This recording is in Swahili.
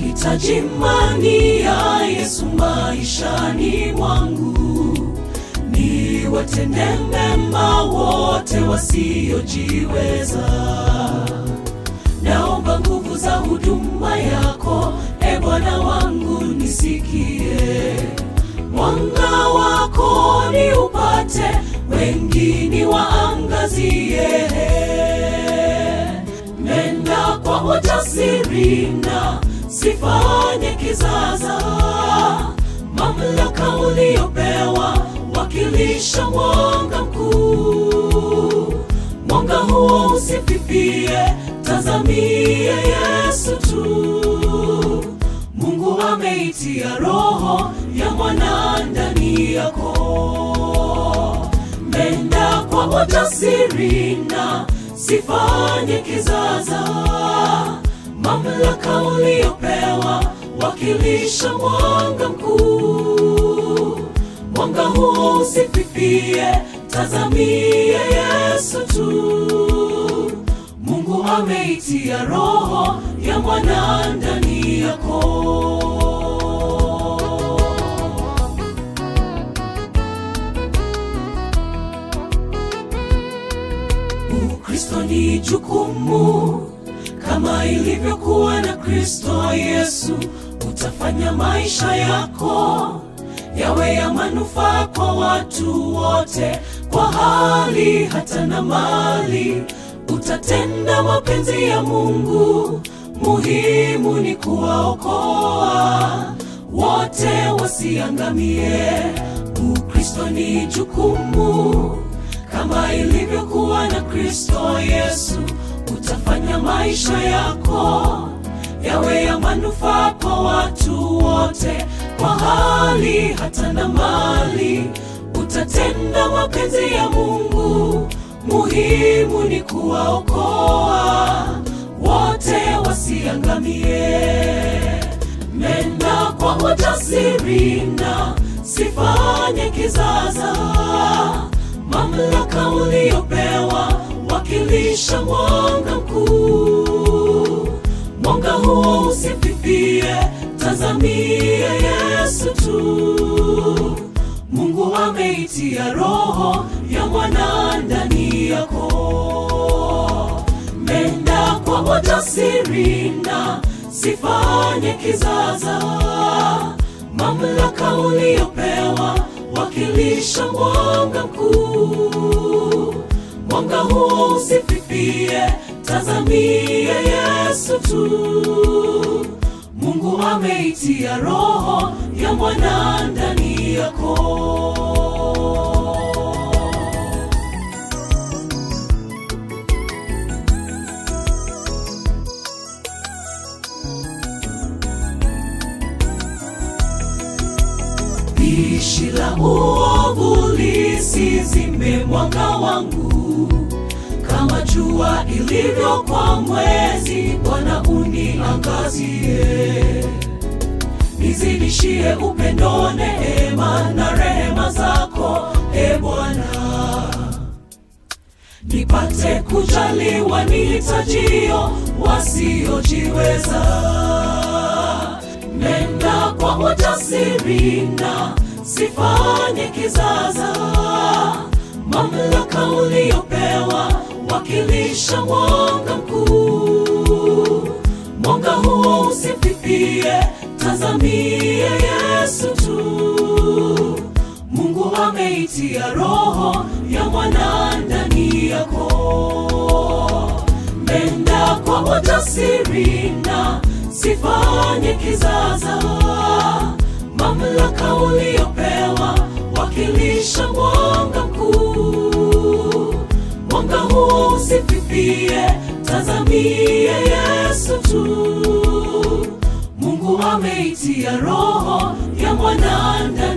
Nahitaji imani ya Yesu maishani mwangu, niwatende mema wote wasiojiweza. Naomba nguvu za huduma yako, e Bwana wangu, nisikie mwanga wako ni upate, wengine waangazie. Nenda kwa ujasiri na sifanye kizaza, mamlaka uliopewa wakilisha mwanga mkuu. Mwanga huo usififie, tazamie Yesu tu. Mungu ameitia roho ya mwana ndani yako. Nenda kwa ujasiri na sifanye kizaza, mamlaka uliopewa wakilisha mwanga mkuu. Mwanga huo usififie, tazamie Yesu tu. Mungu ameitia roho ya mwana ndani yako. Ukristo ni jukumu kama ilivyokuwa na Kristo Yesu. Utafanya maisha yako yawe ya manufaa kwa watu wote, kwa hali hata na mali. Utatenda mapenzi ya Mungu, muhimu ni kuwaokoa wote wasiangamie. Ukristo ni jukumu kama ilivyokuwa na Kristo Yesu. Utafanya maisha yako yawe ya manufaa kwa watu wote, kwa hali hata na mali. Utatenda mapenzi ya Mungu, muhimu ni kuwaokoa wote wasiangamie. Nenda kwa ujasiri na sifanye kizaza, mamlaka uliopewa wakilisha mwanga mkuu. Mwanga huo usififie, tazamie Yesu tu. Mungu ameitia roho ya mwana ndani yako. Nenda kwa ujasiri na sifanye kizaza, mamlaka uliopewa wakilisha mwanga mkuu. Mwanga huo usififie, tazamie Yesu tu. Mungu ameitia roho ya mwana ndani yako. Pishi la uovu lisizime mwanga wangu, kama jua ilivyo kwa mwezi. Bwana uniangazie, nizidishie upendo, neema na rehema zako, e Bwana, nipate kujaliwa nihitajio wasiojiweza. Nenda kwa ujasiri na sifanye kizaza, mamlaka uliopewa wakilisha mwanga mkuu. Mwanga huo usififie, tazamie Yesu tu. Mungu ameitia roho ya mwana ndani yako. Nenda kwa ujasiri na sifanye kizaza, mamlaka uliopewa wakilisha mwanga mkuu. Mwanga huo usififie, tazamie Yesu tu. Mungu ameitia roho ya mwana ndani